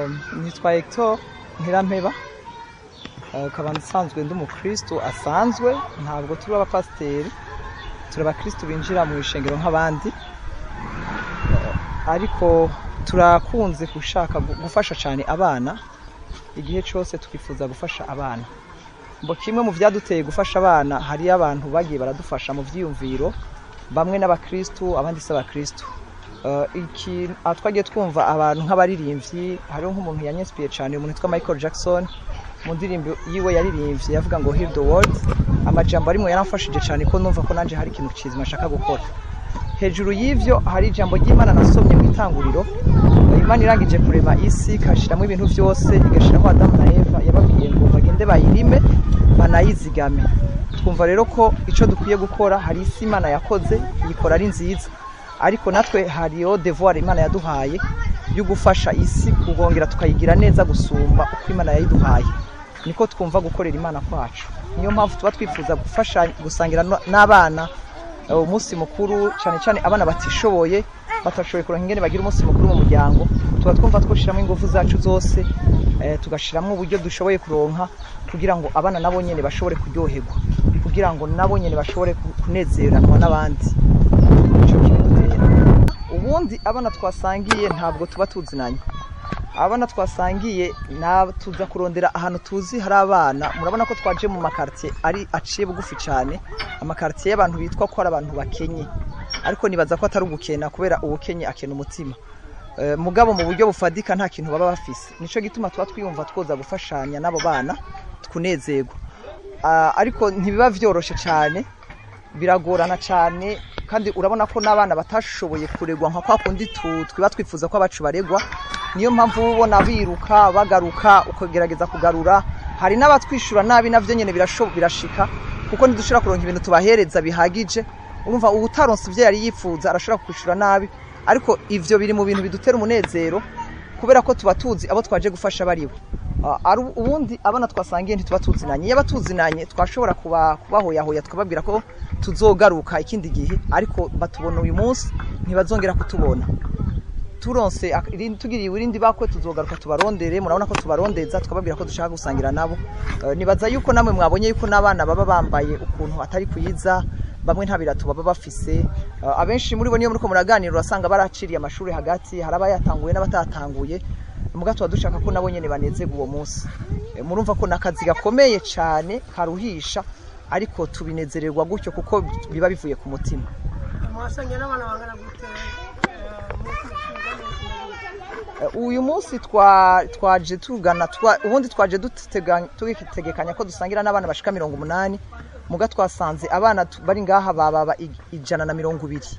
nitwa Hector Ntirampeba ukaba nsanzwe ndi umukristo asanzwe ntabwo turi abapasiteri turi abakristo binjira mu ishengero nk'abandi ariko turakunze gushaka gufasha cyane abana igihe cyose twifuza gufasha abana ngo kimwe mu byaduteye gufasha abana hariyo abantu bagiye baradufasha mu byiyumviro bamwe n'abakristo abandi si abakristo iki twagiye twumva abantu nk'abaririmbyi hariho nk'umuntu yanyesipiye cyane umuntu witwa michael jackson mu ndirimbo yiwe yaririmbye yavuga ngo heal the world amajambo arimwe yaramfashije cyane ko numva ko nanjye hari ikintu kizima nshaka gukora hejuru y'ivyo hari ijambo ry'imana nasomye mu itanguriro imana irangije kurema isi ikashiramo ibintu byose igashiramo adamu na eva yababwiye ngo bagende bayirime banayizigame twumva rero ko icyo dukwiye gukora hari isi imana yakoze yikora ari nziza ariko natwe hariyo devoir imana yaduhaye yo gufasha isi kugongera tukayigira neza gusumba uko imana yayiduhaye niko twumva gukorera imana kwacu niyo mpamvu tuba twifuza gufasha gusangira n'abana umunsi mukuru cyane cyane abana batishoboye batashoboye kuronka ingene bagira umunsi mukuru mu muryango tuba twumva twushyiramo ingufu zacu zose tugashyiramo uburyo dushoboye kuronka kugira ngo abana nabo nyine bashobore kuryoherwa kugira ngo nabo nyine bashobore kunezeranwa n'abandi ubundi abana twasangiye ntabwo tuba tuzinanye abana twasangiye tuza kurondera ahantu tuzi hari abana murabona ko twaje mu makaritiye ari aciye bugufi cyane amakaritiye y'abantu bitwa ko ari abantu bakenye ariko nibaza ko atari ugukena kubera ubukenye akena umutima mugabo mu buryo bufadika nta kintu baba bafise nicyo gituma tuba twiyumva twoza gufashanya n'abo bana tunezerwa ariko ntibiba byoroshye cyane biragorana cyane kandi urabona ko n'abana batashoboye kuregwa nka kwa kundi twiba twifuza ko abacu baregwa niyo mpamvu uba ubona biruka bagaruka ukagerageza kugarura hari n'abatwishyura nabi nabyo nyine birashika kuko ntidushobora kuronka ibintu tubahereza bihagije urumva uba utaronse ibyo yari yifuza arashobora kwishyura nabi ariko ibyo biri mu bintu bidutera umunezero kubera ko tuba tuzi abo twaje gufasha bariwe ubundi abana twasangiye ntituba tuzinanye iyo abatuzinanye twashobora kubahoyahoya tukababwira ko tuzogaruka ikindi gihe ariko batubona uyu munsi ntibazongera kutubona turonse tugiriye irindi bakwe tuzogaruka tubarondere murabona ko tubarondeza tukababwira ko dushaka gusangira nabo nibaza yuko namwe mwabonye yuko n'abana baba bambaye ukuntu atari kuyiza bamwe nta birato baba bafise abenshi muri bo niyo muri ko muraganira urasanga baraciriye amashuri hagati hari abayatanguye n'abatatanguye muga tuba dushaka ko nabo nyine banezerwa uwo munsi murumva ko ni akazi gakomeye cyane karuhisha ariko tubinezererwa gutyo kuko biba bivuye ku mutima uyu munsi twaje tugana ubundi twaje tugitegekanya ko dusangira n'abana bashika mirongo umunani muga twasanze abana bari ngaha baba ijana na mirongo ibiri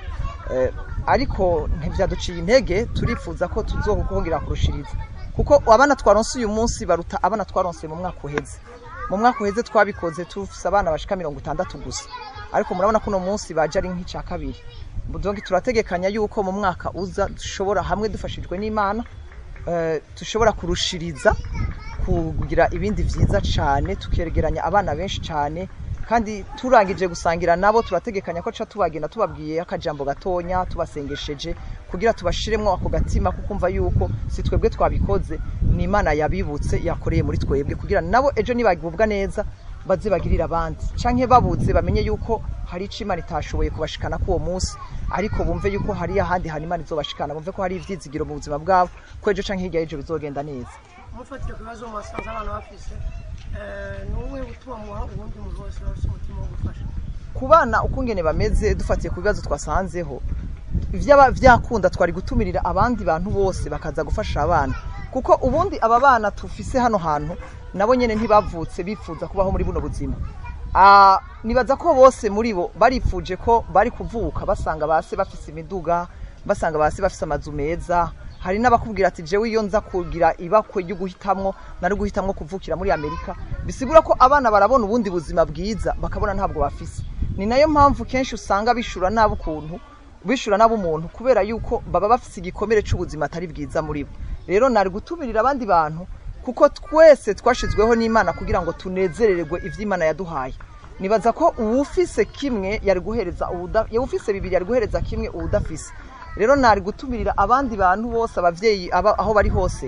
ariko ntibyaduciye intege turifuza ko tuzokuhongera kurushiriza kuko abana twaronse uyu munsi baruta abana twaronse mu mwaka uheze mu mwaka uheze twabikoze tufise abana bashika mirongo itandatu gusa ariko murabona ko uno munsi baje ari nk'icya kabiri donki turategekanya yuko mu mwaka uza dushobora hamwe dufashijwe n'imana dushobora kurushiriza kugira ibindi byiza cyane tukegeranya abana benshi cyane kandi turangije gusangira nabo turategekanya ko tuba tubagenda tubabwiye akajambo gatonya tubasengesheje kugira tubashiremo ako gatima kukumva yuko si twebwe twabikoze ni imana yabibutse yakoreye muri twebwe kugira nabo ejo nibagubwa neza baze bagirira abandi canke babuze bamenye yuko hari ico imana itashoboye kubashikana k'uwo munsi ariko bumve yuko hari ahandi hantu imana izobashikana bumve ko hari ivyizigiro mu buzima bwabo ko ejo canke hirya y'ejo bizogenda neza mufatire ku bibazo mwasanze abana bafise ni uwuhe gutuma muha ubundi muntu wese bafise umutima wo gufasha ku bana uko ngene bameze dufatiye ku bibazo twasanzeho vyaba vyakunda twari gutumirira abandi bantu bose bakaza gufasha abana kuko ubundi aba bana tufise hano hantu nabo nyene ntibavutse bifuza kubaho muri buno buzima nibaza ko bose muri bo barifuje ko bari kuvuka basanga base bafise imiduga basanga base bafise amazu meza hari n'abakubwira ati jewe iyo nza kugira ibakwe ryo guhitamwo nari guhitamwo kuvukira muri amerika bisigura ko abana barabona ubundi buzima bwiza bakabona ntabwo bafise ni nayo mpamvu kenshi usanga bishura nabi ukuntu bishura nabi umuntu kubera yuko baba bafise igikomere c'ubuzima atari bwiza muri bo rero nari gutumirira abandi bantu kuko twese twashizweho n'imana kugira ngo tunezererwe ivy'imana yaduhaye nibaza ko uwufise kimwe yari guhereza uwufise bibiri yari guhereza kimwe uwudafise rero nari gutumirira abandi bantu bose abavyeyi aba- aho bari hose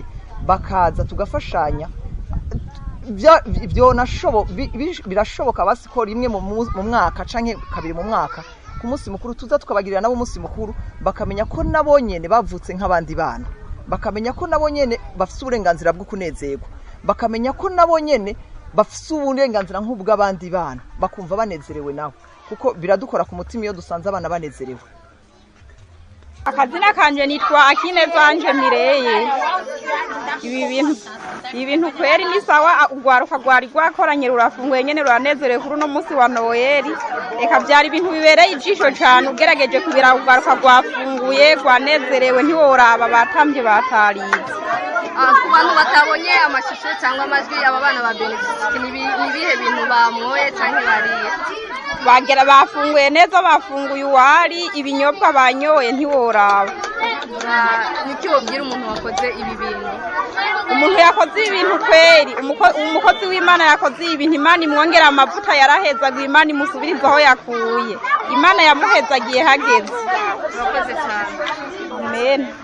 bakaza tugafashanya bya- byonashobo- bi- bi- birashoboka basi ko rimwe mu mu- mu mwaka canke kabiri mu mwaka ku munsi mukuru tuza tukabagirira nabo umunsi mukuru bakamenya ko nabo nyene bavutse nk'abandi bana bakamenya ko nabo nyene bafise uburenganzira bwo kunezerwa bakamenya ko nabo nyene bafise uburenganzira nk'ubw'abandi bana bakumva banezerewe nabo kuko biradukora ku mutima iyo dusanze abana banezerewe akazina kanje nitwa akine vanje mireye ibi bintu ibi bintu kweri ni sawa urwaruka rwari rwakoranye rurafunguye nyene ruranezerewe kuri uno munsi wa noyeli reka vyari ibintu bibereye ijisho cane ugerageje kubira urwaruka rwafunguye rwanezerewe ntiworaba batamvye batarize Ah, ku bantu batabonye amashusho cyangwa amajwi aba bana ba beneficiti ni ibi- ni ibihe bintu bamwoye cyangwa bariye bagera bafunguye neza bafunguye uwari ibinyobwa banyoye ntiworaba Ah, niki wobwira umuntu wakoze ibi bintu umuntu yakoze ibintu kweri umuko- umukozi w'imana yakoze ibintu imana imwongera amavuta yarahezaga imana imusubiriza aho yakuye imana yamuhezagiye hageze urakoze cyane amen